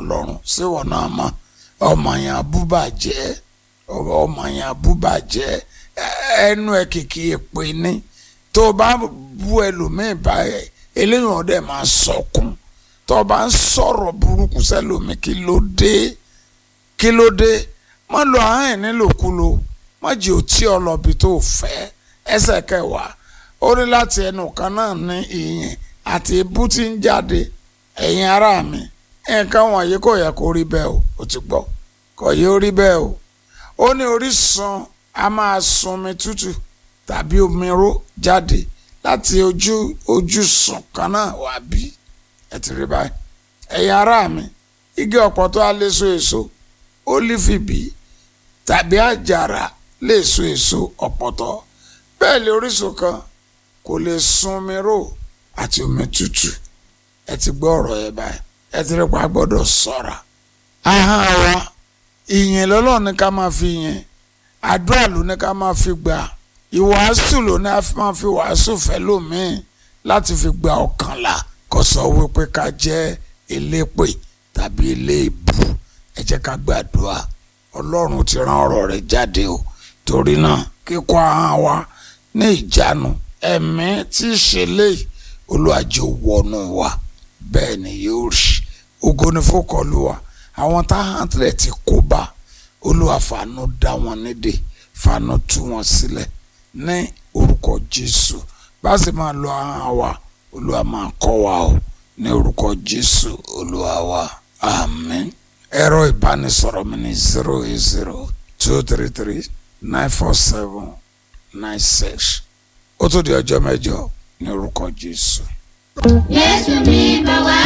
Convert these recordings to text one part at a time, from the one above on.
ọlọ́run síwọ̀n náà mọ́ ọmọ yẹn abúbàjẹ́ ọmọ yẹn abúbàjẹ́ ẹnu ẹ kìkì èpè ní tó o bá bú ẹlòmíì báyẹn eléyìí ọ̀dẹ máa sọkún tó o bá ń sọ̀rọ̀ burúkú sẹ́lòmíì kí ló dé kí ló dé má lo ahọ́n ẹ̀ nílòkulò má jẹ́ òtí ọlọ́bi tó fẹ́ ẹsẹ̀ kẹwàá ó ní láti ẹnu kan náà ní ìyìn àti ibú tí ń jáde ẹ̀yin ará mi nǹkan wọ̀nyí kò yẹ kó rí bẹ́ẹ̀ o ò ti gbọ́ kò yẹ ó rí bẹ́ẹ̀ o ó ní orísun a máa sunmi tútù tàbí omi ró jáde láti ojú ojúsùn kan náà wá bí ẹ ti rí báyìí ẹ̀yin ará mi igi ọ̀pọ̀tọ́ á lè so èso ólífì bí tàbí àjàrà lè so èso ọ̀pọ̀tọ́ bẹ́ẹ̀ lè orísun kan kò lè sunmi ró àti omi tútù ẹ ti gbọ́ ọ̀rọ̀ yẹn báyìí ẹ ti rí pa gbọ́dọ̀ ṣọ́ra ahọ́n wa ìyìn lọ́lọ́run ní ká máa fi yìn àdúrà ló ní ká máa fi gbà ìwàásù ló ní ká máa fi wàásù fẹ́ lómìn láti fi gba ọ̀kànlá kò sọ wípé ká jẹ́ elépè tàbí eléèbù ẹ jẹ́ ká gbàdúrà ọlọ́run ti rán ọ̀rọ̀ rẹ̀ jáde o torí náà kíkọ́ ahọ́n wa ní ìjánu ẹ̀mí tí í ṣe léyìí olùwàjò wọnú wa bẹ́ẹ̀ ni yóò rí ògo ni fókọlù wa àwọn táwọn tilẹ̀ ti kó bá olúwa fàánú dá wọn nídè fàánú tú wọn sílẹ̀ ní orúkọ jésù bá sì máa lo ahọ́n wa olúwa máa kọ́ wa o ní orúkọ jésù olúwa wa àmín ẹ̀rọ ìbánisọ̀rọ̀ mi ní zero eight zero two three three nine four seven nine six ó tó di ọjọ́ mẹ́jọ ní orúkọ jésù. Jésù mi bọ̀ wá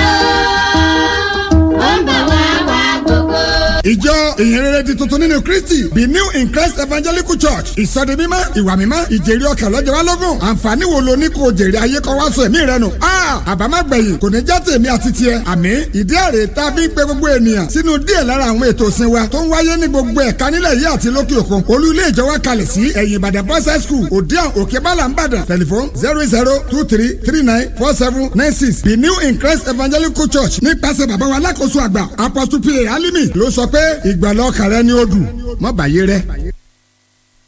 o, ó ń bọ̀ wá wá gbogbo. ìjọ ìhìnrere di tuntun nínú kristi the new in christ evangelical church ìsọdi mímọ́ ìwà mímọ́ ìjèrè ọkàn lọ́jọ́ wa lógún àǹfààní wo lo ní kò jèrè ayé kọ́ wá sọ ẹ̀mí rẹ nù. àbámágbẹ̀yìn kò ní já tèmi àti tiẹ̀ àmì ìdí àrè tá a fi ń pe gbogbo ènìyàn sínú díẹ̀ lára àwọn ètò ìsìn wa tó ń wáyé ní gbogbo ẹ̀ka nílẹ̀ yìí àti lókè òkun olú ilé ìjọ wa kalẹ̀ sí ẹ̀yìn ìbàdàn boys high school òdiàn òkè bálà ńbàdàn tẹlifon zero zero two three three nine four seven nine six the new in christ evangelical church nípasẹ̀ bàbá wa alákòóso àgbà apostle pa alimi ló sọ pé ìgbàlọ́ kàrẹ́ ni ó dùn mọ́ bàyé rẹ.